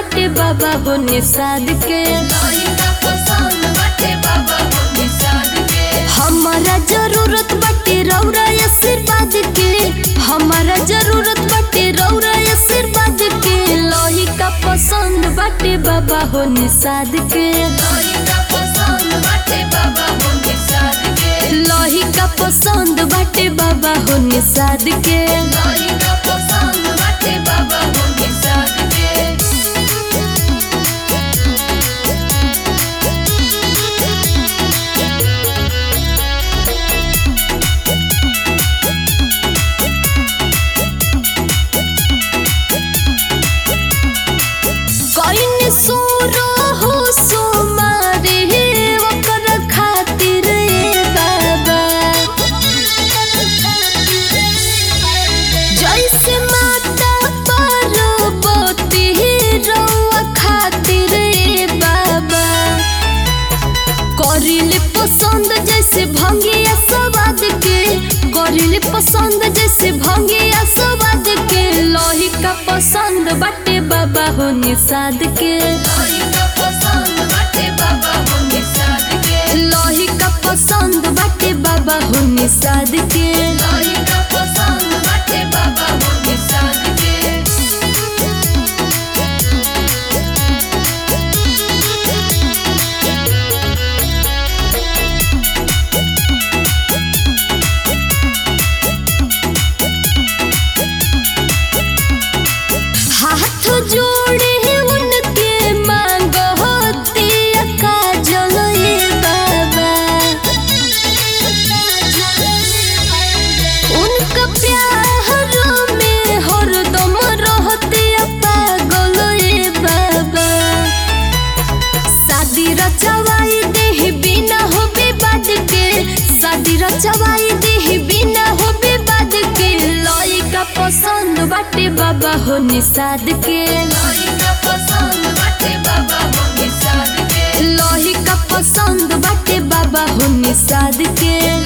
बाटे बाबा हो निषाद के लइका पसंद बाटे बाबा हो निषाद के हमारा जरूरत बाटे रौरा आशीर्वाद के हमारा जरूरत बाटे रौरा आशीर्वाद के लहिका पसंद बाटे बाबा हो निषाद के लइका पसंद बाटे बाबा हो निषाद के लहिका पसंद बाटे बाबा हो निषाद के लइका पसंद बाटे बाबा हो निषाद के कइन सुरो हो सुमारे ओकर खातिर ए बाबा जैसे माता पार्वती रउआ खातिर ए बाबा करिले पसंद जैसे भंगिया स्वाद के करिले पसंद जैसे भंगिया स्वाद के लोही का पसंद बाटे बाबा हो निषाद के लइका पसंद बाटे बाबा हो निषाद के लोही का पसंद बाटे बाबा हो निषाद के लइका पसंद बाटे बाबा हो निषाद के हाथ जोड़े उनके मांग होती काजल ए बाबा उनका प्यार में हरदम रहते पागल ए बाबा शादी रचवाई देह बिना हो विवाद के शादी रचवाई देह बिना हो विवाद के लइका पसंद बाटे बाबा हो निषाद के लइका पसंद बाटे बाबा हो निषाद के लहिका पसंद बाटे बाबा हो निषाद के